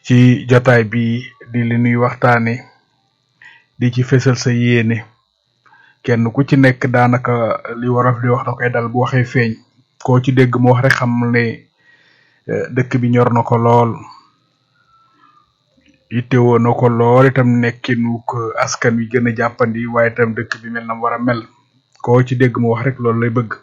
ci jotaay bi di li nuy waxtaane di ci fésal sa yéene kenn ku ci nekk daanaka li wolof di wax da koy dal bu waxee feeñ koo ci dégg mu wax rek xam ne dëkk bi ñor na ko lool yittewoo na ko lool itam nekkinu ko askan wi gën a jàppandi waaye itam dëkk bi mel na mu war a mel koo ci dégg mu wax rek loolu lay bëgg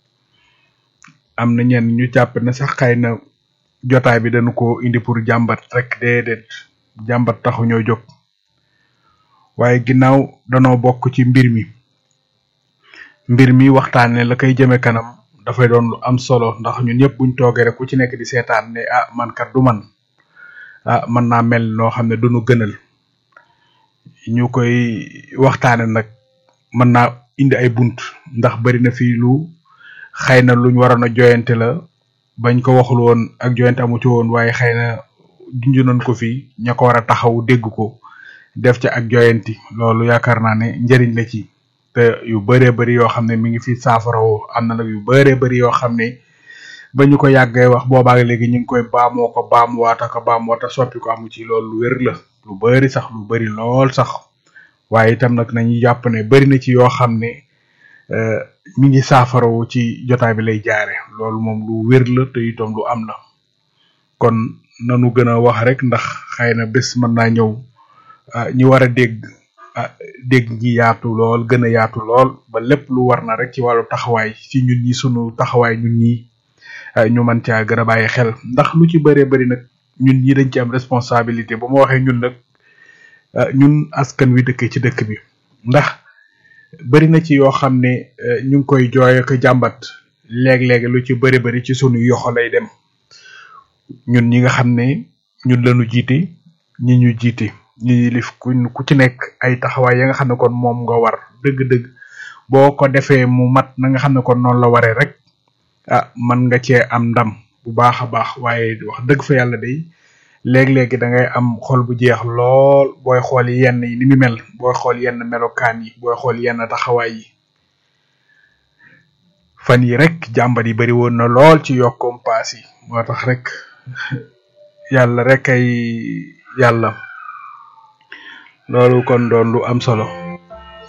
am na ñenn ñu jàpp ne sax xëy na jotaay bi dañu ko indi pour jàmbat rek déedéet jàmbat taxu ñoo jóg waaye ginnaaw danoo bokk ci mbir mi mbir mi waxtaane la koy jëme kanam dafay doon lu am solo ndax ñun ñëpp buñ toogee rek ku ci nekk di seetaan ne ah man kat du man ah mën naa mel noo xam ne duñu gënal ñu koy waxtaane nag mën naa indi ay bunt ndax bari na fii lu xëy na luñ waroon a joyante la bañ ko waxul woon ak joyante amu ci woon waaye xëy na junj nañ ko fii ña ko war a taxaw dégg ko def ca ak joyanti loolu yaakaar naa ne njëriñ la ci te yu bëree bëri yoo xam ne mi ngi fi saafarawoo am na nag yu bëree bëri yoo xam ne ba ñu ko yàggee wax boobaag léegi ñu ngi koy baamoo ko baamuwaata ko baamuwaata soppi ko amu ci loolu lu wér la lu bëri sax lu bëri lool sax waaye itam nag nañu jàpp ne bëri na ci yoo xam ne mi ngi saafarawu ci jotaay bi lay jaare loolu moom lu wér la te itam lu am la kon nanu gën a wax rek ndax xëy na bés mën naa ñëw ñi war a dégg dégg gi yaatu lool gën a yaatu lool ba lépp lu war na rek ci wàllu taxawaay ci ñun ñi sunu taxawaay ñun ñi ñu mën caa gën a bàyyi xel ndax lu ci bëree bëri nag ñun ñi dañ ci am responsabilité bu ma waxee ñun nag ñun askan wi dëkk ci dëkk bi ndax bëri na ci yoo xam ne ñu ngi koy jooy ak jàmbat léeg-léeg lu ci bëri bëri ci sunu yoxo lay dem ñun ñi nga xam ne ñun lañu jiite ñi ñu jiite ñi lif ku ku ci nekk ay taxawaay ya nga xam ne kon moom nga war dëgg-dëgg boo ko defee mu mat na nga xam ne kon noonu la waree rek ah man nga cee am ndam bu baax a baax waaye wax dëgg fa yàlla day léeg-léegi da ngay am xol bu jeex lool booy xool yenn yi ni mu mel booy xool yenn melokaan yi booy xool yenn taxawaay yi fan yi rek jàmbat yi bari woon na lool ci yokkum paas yi moo tax rek yàlla rek ay yàlla loolu kon doon lu am solo